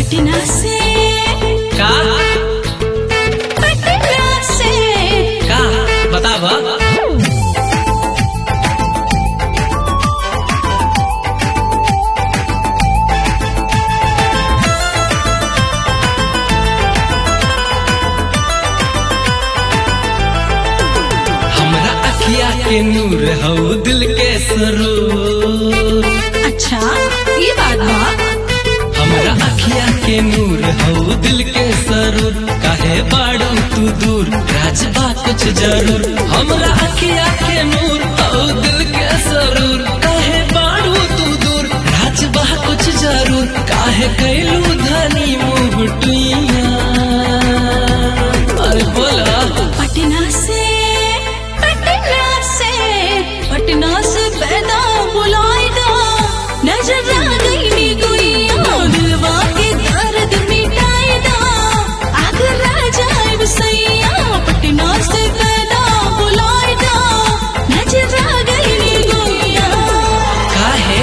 पटना से का पटना से का बताब हमरा अखिया के नूर हौ दिल के सरूर अच्छा ये बात बा हमरा अखिया के नूर हौ दिल के सरूर काहे बाड़ू तू दूर राजबा कुछ जरूर हमरा अखिया के नूर हौ दिल के सरूर काहे बाड़ू तू दूर राजबा कुछ जरूर काहे कैलू धनी मुँह टुइया अरे बोला पटना से पटना से पटना से पैदा बुलाए दा नजर आ गई नी गुइया दिलवा के दर्द मिटाए दा आगर आ जाए सैया पटना से पैदा बुलाए दा नजर आ गई नी गुइया काहे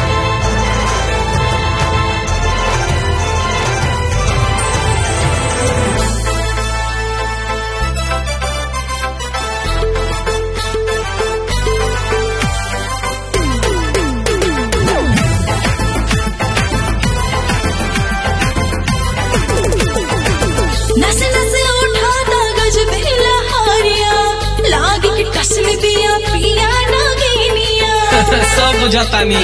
नस नस उठाता गजबे लहारिया लाग के कसल दिया पिया नागिनिया सब बुझातानी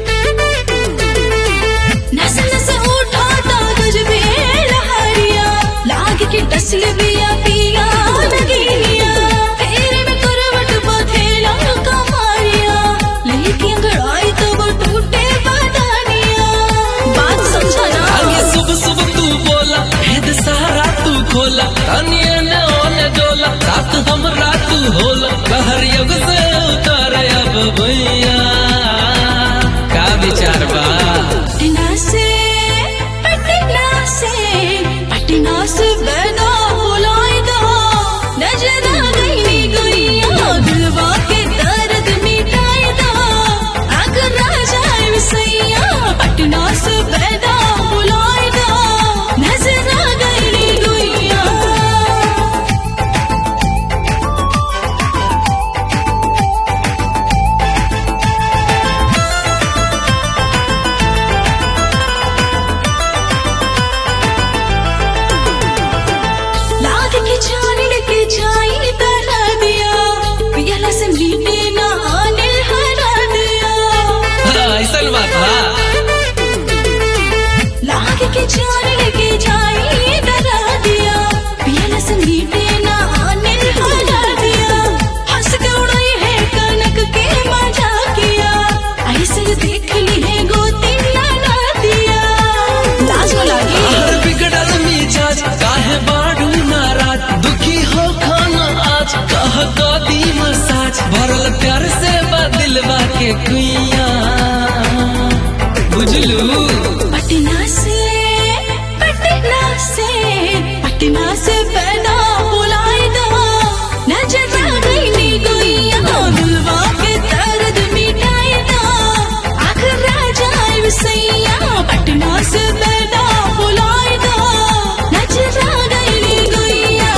नस नस उठाता गजबे लहारिया लाग के कसल दिया पिया नागिनिया फेरे में करवट बथेला कमारिया लेके अंगड़ाई तब टूटे बदानिया बात समझा ना आगे सुबह सुबह तू बोला हेद सारा तू खोला तनिए ने ओने डोला साथ हमरा तू होला कहर युग से उतर अब भैया का विचार बा पटना से पटना से पटना से बैदा बुलाए दो नजर आ गई नी गुइया दिलवा के दर्द मिटाए दो अगर आ जाए सैया पटना से बैदा बुलाए दो नजर आ गई नी गुइया लाग के जाने के जाई तरा दिया पियला से मीटे ना आने हरा दिया ऐसा बात बा लाग के जाने के जाई तरा दिया पियला से मीटे ना आने हरा दिया हंस के उड़ाई है कनक के मजा किया ऐसे देख ली है गोती ना दिया लाज को लागी हर बिगड़ल मिजाज काहे बाड़ू नाराज दुखी हो खाना आज कह दी मसाज भरल प्यार से बा दिलवा के कुइया बुझलू पटना से पटना से पटना से पैदा बुलाए दो नजर आ गई नी गुइया दिलवा के दर्द मिटाए दो आखिर आ जाए सैया पटना से पैदा बुलाए दो नजर आ गई नी गुइया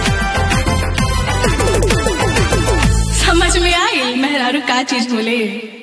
समझ में आई मेहरारू का चीज बोले